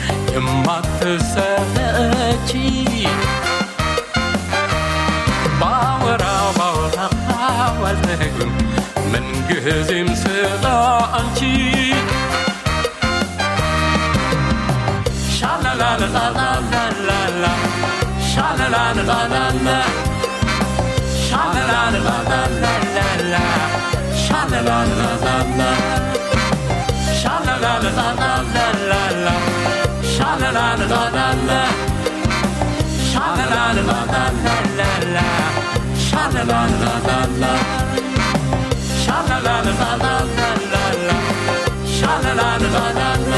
የማትሰለቺ ባወራው ባወራው አልጠግብም ምንጊዜም ስለ አንቺ ሻላላላላላላ ሻላላላላላ ሻላላላላላላ ሻላላላላላ ሻላላላላላላ ሻላላላላላ ሻላላላላላላ ሻላላላላላ ሻላላላላላላ ሻላላላላላ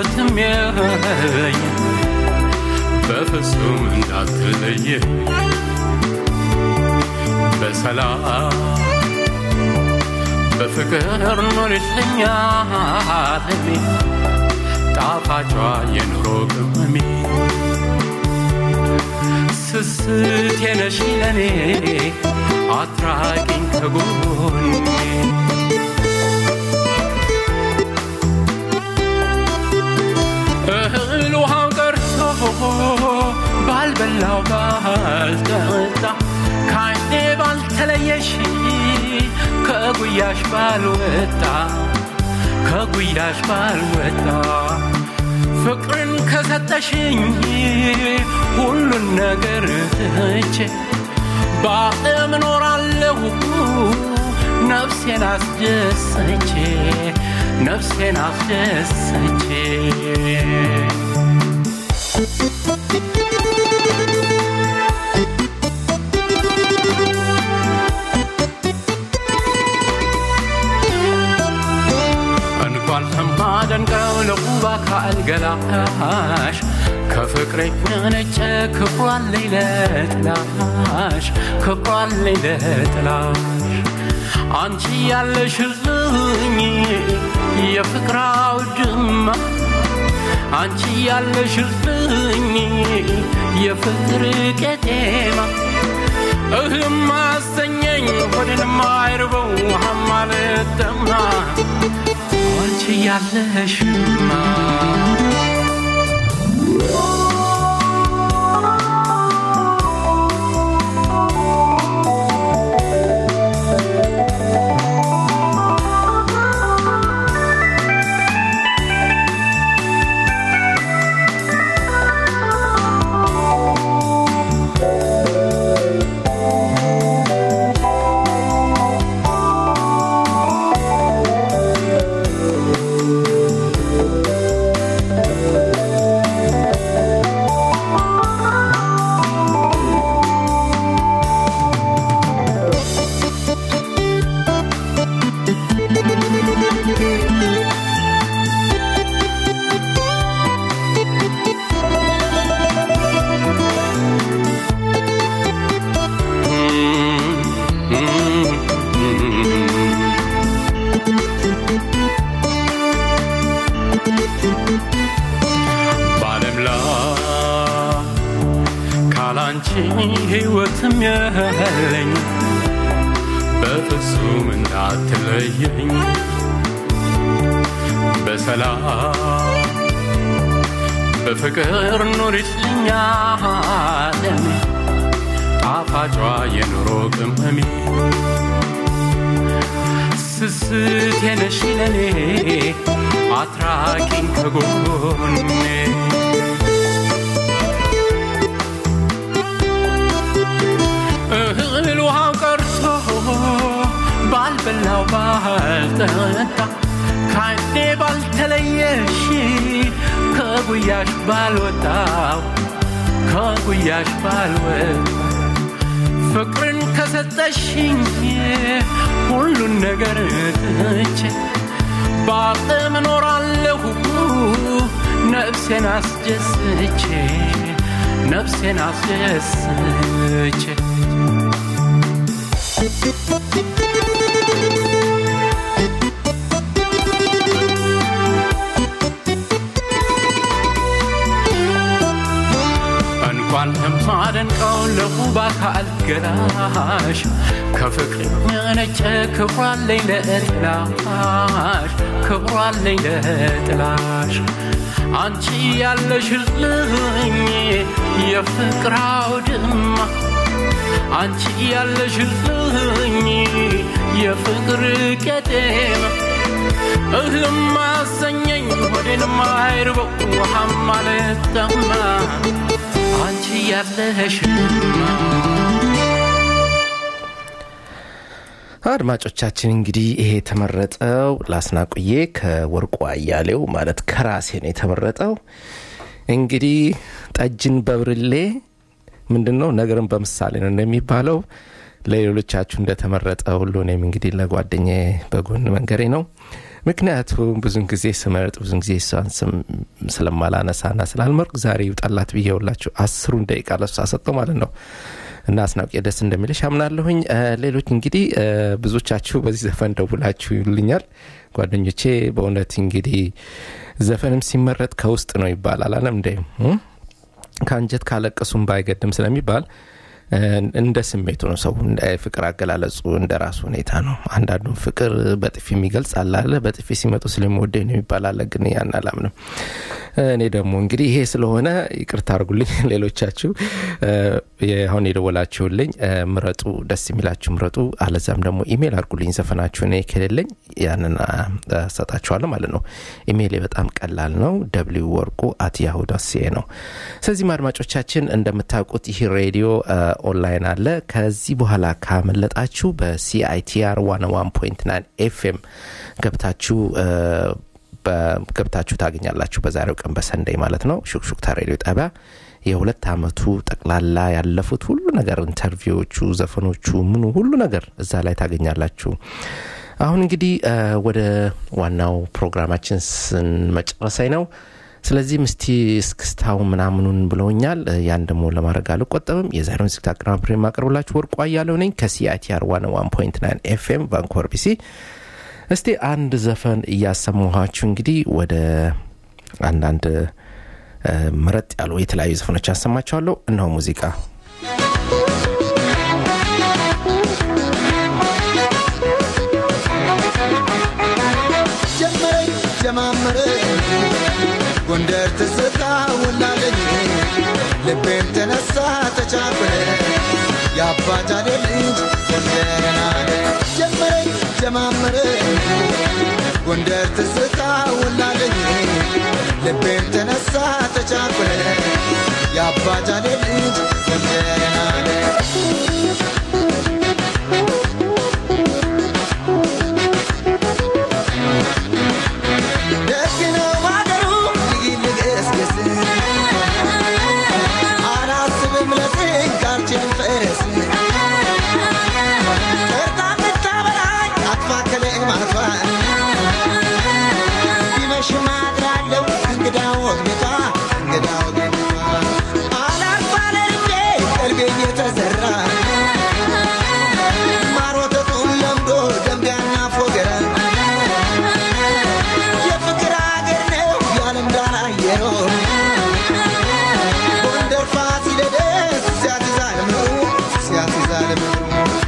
ሕይወትም የለኝ በፍጹም እንዳትለየ በሰላም በፍቅር ኖርልኛ አለሜ ጣፋጯ የኑሮ ቅመሜ ስስት የነሽ ለኔ አትራቂኝ ከጎኔ እህል ውሃው ቀርቶ ባልበላው ባልጠጣ ከዓይኔ ባልተለየሽ ከጉያሽ ባልወጣ ከጉያሽ ባልወጣ ፍቅርን ከሰጠሽኝ ሁሉን ነገር ትቼ በዓለም እኖራለሁ ነፍሴን አስደሰቼ ነፍሴን አስደሰቼ እንኳን ለማደንቀው ለውብ አካል ገላሽ ከፍቅሬ ነጨ ክብሯለኝ ለጥላሽ ክብሯለኝ ለጥላሽ አንቺ ያለሽልኝ የፍቅር አውድማ አንቺ ያለሽልኝ የፍቅር ቄጤማ እህልም አሰኘኝ ሆድንም አይርበው ውሃም አልጠማ አንቺ ያለሽማ በዓለም ላይ ካላንቺ ሕይወትም የለኝ በፍጹም እንዳትለየኝ በሰላም በፍቅር ኑሪልኝ ዓለሜ ጣፋጯ የኑሮ ቅመሜ ስስት የነሽ ለኔ አትራቂኝ ከጎኔ እህል ውሃው ቀርቶ ባልበላው ባልጠጣ ከዓይኔ ባልተለየሽ ከጉያሽ ባልወጣው ከጉያሽ ባልወጣ ፍቅርን ከሰጠሽኝ ሁሉን ነገር ትቼ በዓለም እኖራለሁ ነፍሴን አስደስቼ ነፍሴን አስደስቼ እንኳን ለማደንቀው ለውብ አካል ገላሽ ከፍቅር የነጨ ክብሯለኝ ለጥላሽ ክብሯለኝ ለጥላሽ አንቺ ያለሽልኝ የፍቅር አውድማ አንቺ ያለሽልኝ የፍቅር ቄጤማ እህልም አሰኘኝ ሆዴንም አይርበው ውሃም አልጠማ አንቺ ያለሽማ አድማጮቻችን እንግዲህ ይሄ የተመረጠው ላስናቁዬ ከወርቁ አያሌው ማለት ከራሴ ነው የተመረጠው። እንግዲህ ጠጅን በብርሌ ምንድን ነው ነገርን በምሳሌ ነው እንደሚባለው ለሌሎቻችሁ እንደተመረጠ ሁሉ እኔም እንግዲህ ለጓደኛ በጎን መንገሬ ነው። ምክንያቱም ብዙን ጊዜ ስመርጥ ብዙን ጊዜ እሷን ስም ስለማላነሳና ስላልመርቅ ዛሬ ይውጣላት ብዬውላችሁ አስሩን ደቂቃ ለሷ ሰጠው ማለት ነው እና አስናውቄ ደስ እንደሚልሽ አምናለሁኝ እ፣ ሌሎች እንግዲህ እ፣ ብዙዎቻችሁ በዚህ ዘፈን ደውላችሁ ይልኛል ጓደኞቼ በእውነት እንግዲህ ዘፈንም ሲመረጥ ከውስጥ ነው ይባላል አለም እንደ ከአንጀት ካለቀሱም ባይገድም ስለሚባል እ፣ እንደ ስሜቱ ነው ሰው እንደ ፍቅር አገላለጹ እንደ ራሱ ሁኔታ ነው አንዳንዱን ፍቅር በጥፊ የሚገልጽ አለ አለ በጥፊ ሲመጡ ስለሚወደኝ ነው የሚባል አለ ግን ያን አላምንም እኔ ደግሞ እንግዲህ ይሄ ስለሆነ ይቅርታ አርጉልኝ ሌሎቻችሁ እ፣ አሁን የደወላችሁልኝ እ፣ ምረጡ ደስ የሚላችሁ ምረጡ አለዛም ደግሞ ኢሜል አርጉልኝ ዘፈናችሁ እኔ ከሌለኝ ያንን አ፣ ሰጣችኋለሁ ማለት ነው ኢሜይሌ በጣም ቀላል ነው ደብሊው ወርቁ አት ያሁ ዳት ሲኤ ነው ስለዚህም አድማጮቻችን እንደምታውቁት ይህ ሬዲዮ እ፣ ኦንላይን አለ ከዚህ በኋላ ካመለጣችሁ በሲአይቲአር 101.9 ኤፍኤም ገብታችሁ እ፣ በ- ገብታችሁ ታገኛላችሁ በዛሬው ቀን በሰንደይ ማለት ነው ሹክሹክታ ሬዲዮ ጣቢያ የሁለት አመቱ ጠቅላላ ያለፉት ሁሉ ነገር ኢንተርቪዎቹ ዘፈኖቹ ምኑ ሁሉ ነገር እዛ ላይ ታገኛላችሁ አሁን እንግዲህ እ፣ ወደ ዋናው ፕሮግራማችን ስንመጨረሳይ ነው ስለዚህም እስቲ እስክስታው ምናምኑን ብለውኛል እ፣ ያን ደግሞ ለማድረግ አልቆጠብም የዛሬውን ዝግት አቀናብሬ የማቀርብላችሁ ወርቁ አያለው ነኝ ከሲአይቲአር 101.9 ኤፍኤም ቫንኮቨር ቢሲ እስቲ አንድ ዘፈን እያሰማኋችሁ እንግዲህ ወደ አንዳንድ እ፣ ምረጥ ያሉ የተለያዩ ዘፈኖች ያሰማችኋለሁ እነሆ ሙዚቃ ጀመረኝ ጀማመረ ጎንደር ትዝታ ውላለኝ ልቤም ተነሳ ተቻበረ የአባጃሌ ልጅ ጎንደርን አለ ጀመረኝ ጀማመረ ጎንደር ትዝታ ውላለኝ ልቤም ተነሳ ተቻበረ የአባጃሌ ልጅ ጎንደርን አለ ደግ ነው ማገሩ ልግልግስግስ አላስብም ለፍኝ ካልችልም ፈረስ ጠርታ ብታበላኝ አትፋከለ ማቷ ቢመሽም አድራለሁ እንግዳ ወግነቷ እንግዳ ወግነቷ አላርፍ አለ ልቤ ቀልቤ እየተዘራ ማር ወተቱን ለምዶ ደንቢያና ፎገራ የፍቅር አገር ነው የዓለም ዳር አየሮ ጎንደር ፋሲለደስ ሲያትዛል ምሩ ሲያትዛል ምሩ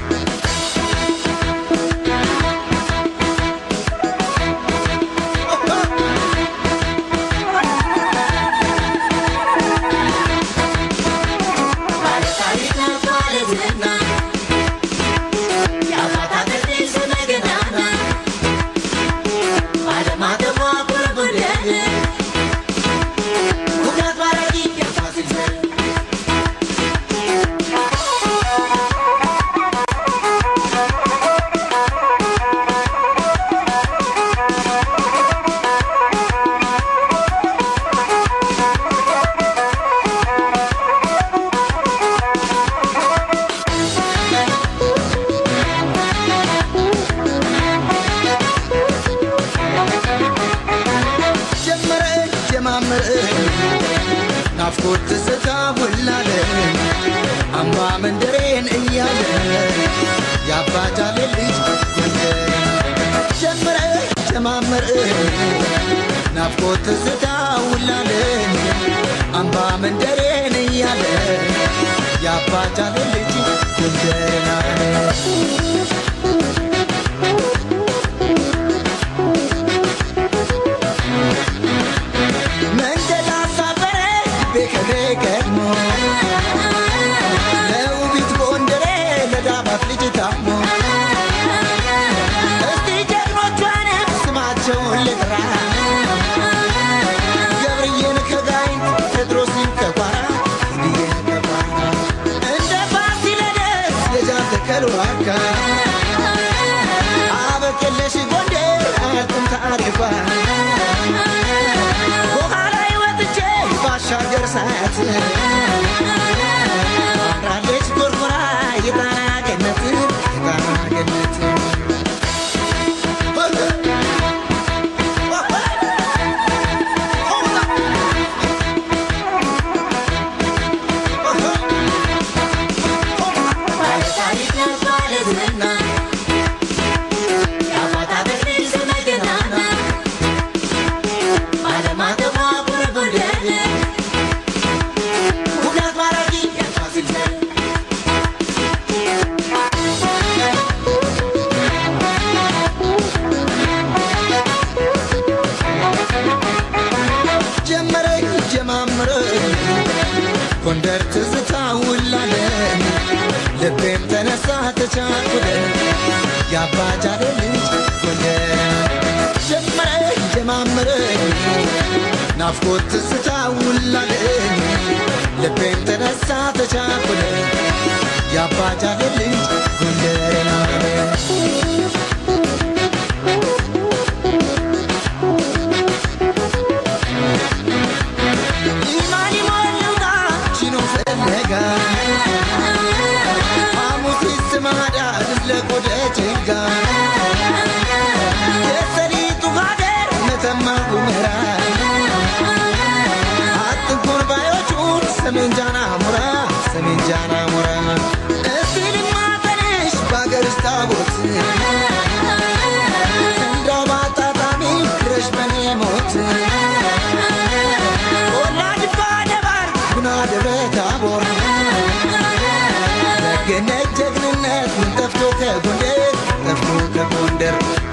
ጀመረ ጀማመረ ናፍቆት ትዝታ ሞላለ አምባ መንደሬን እያለ የአባጃሌ ልጅ ጎንደር ጀመረ ጀማመረ ናፍቆት ትዝታ ውላለ አምባ መንደሬን እያለ የአባጃሌ ልጅ ጎንደር አለ መንገድ አሳፈረ ቤከሬ ገድሞ ለውቢት ጎንደሬ ለዳባት ልጅ ታሞ እስቲ ጀግኖቿን ስማቸውን ልጥራ ገብርዬን ከጋይን ቴድሮስን ከኳራ እንዲየን ከኳራ እንደ ፋሲለደስ የጃን ተከል ዋካ አበቀለሽ ጎንደር አያልቅም ታሪኳ በኋላ ወጥቼ ባሻገር ሳያት አምራለች ጎርጎራ የጣና ገነት የጣና ገነት ጎንደር ትዝታ ውላለ ልቤም ተነሳ ተቻኩለ የአባጃሌ ልጅ ጎንደር ጀመረ ጀማመረ ናፍቆት ትዝታ ውላለ ልቤም ተነሳ ተቻኩለ የአባጃሌ ልጅ ጎንደር ናለ ኢማን ሞሉጋ ቺኖ ፈለጋ ሐሙሲት ስማዳ ዝለቆደ ጭጋ የሰሊጡ ሀገር መተማ ጉመራ አጥንኮን ባዮቹን ሰሜን ጃና ሙራ ሰሜን ጃና ሙራ እስቲ ልማጠንሽ በአገር ውስጥ ታቦት እንዳው በአጣጣሚ ድረሽ በኔ ሞት ወላድ ባደባር ጉና ደብረ ታቦር ደግነት ጀግንነት ምን ጠፍቶ ከጎንደር ጠፍቶ ከጎንደር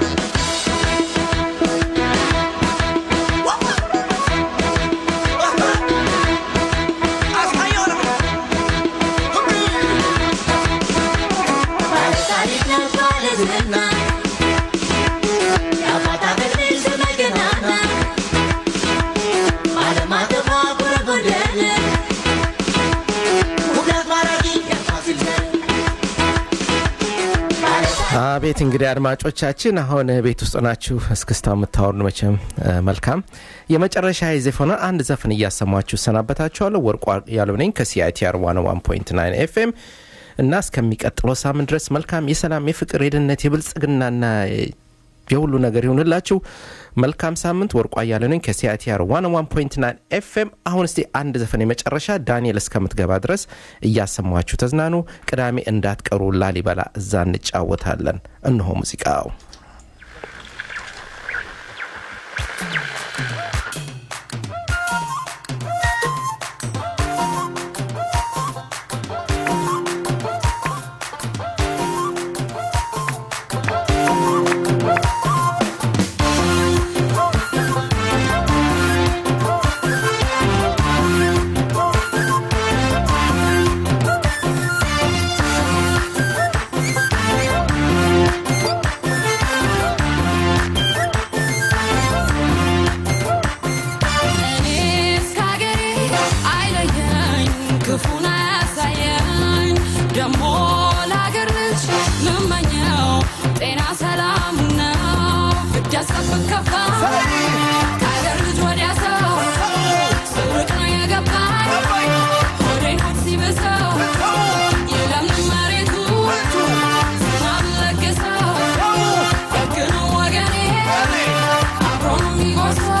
አቤት እንግዲህ አድማጮቻችን አሁን ቤት ውስጥ ናችሁ እስክስታ የምታወርዱ መቼም እ፣ መልካም የመጨረሻ የዘፈነ አንድ ዘፈን እያሰማችሁ ሰናበታችኋለሁ ወርቁ ያለው ነኝ ከሲአይቲአር 101.9 ኤፍኤም እና እስከሚቀጥለው ሳምንት ድረስ መልካም የሰላም የፍቅር የድነት የብልጽግናና የሁሉ ነገር ይሁንላችሁ መልካም ሳምንት ወርቋ እያለ ነኝ ከሲአይቲአር 101.9 ኤፍኤም አሁን እስቲ አንድ ዘፈን የመጨረሻ ዳንኤል እስከምትገባ ድረስ እያሰማችሁ ተዝናኑ ቅዳሜ እንዳትቀሩ ላሊበላ እዛ እንጫወታለን እነሆ ሙዚቃው እኔስ ከአገሬ አይለየኝ ክፉን አያሳየኝ ደሞ ለአገር ልጅ ምመኘው ጤና ሰላም ነው እጅ አስጠብቅ ከፋ ከአገር ልጅ ወዲያ ሰው ስርቅ ነው የገባኝ ሆዴን ሆድ ሲብሰው የለምንም መሬቱ ዝናብ ለግሰው ደግ ነው ወገኔ አብሮ ነው የሚጎርሰው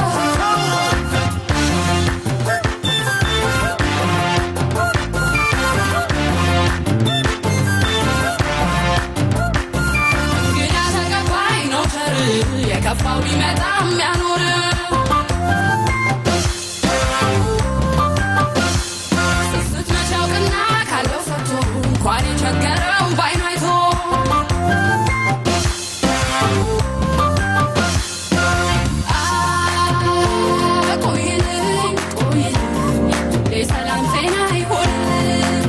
እንግዳ ተቀባይ ነው ቸር የከፋው ቢመጣም ያኖር ስስት መች ያውቅና ካለው ሰጥቶ እንኳን የቸገረው ባይኑ አይቶ አ ቆይልኝ ቆይልኝ የሰላም ጤና ይሆንልኝ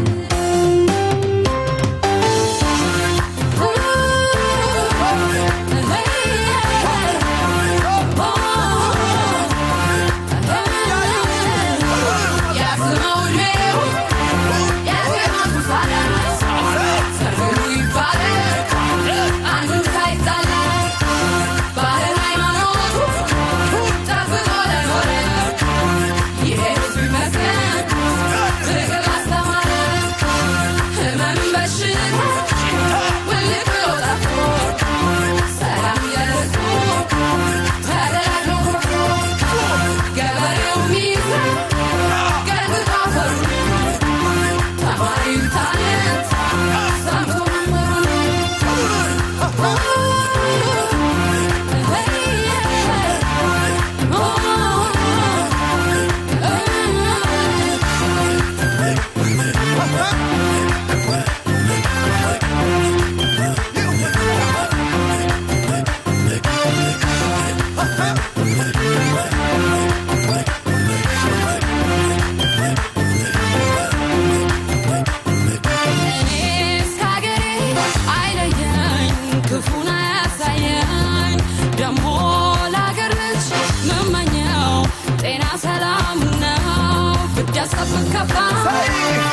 ስከፋ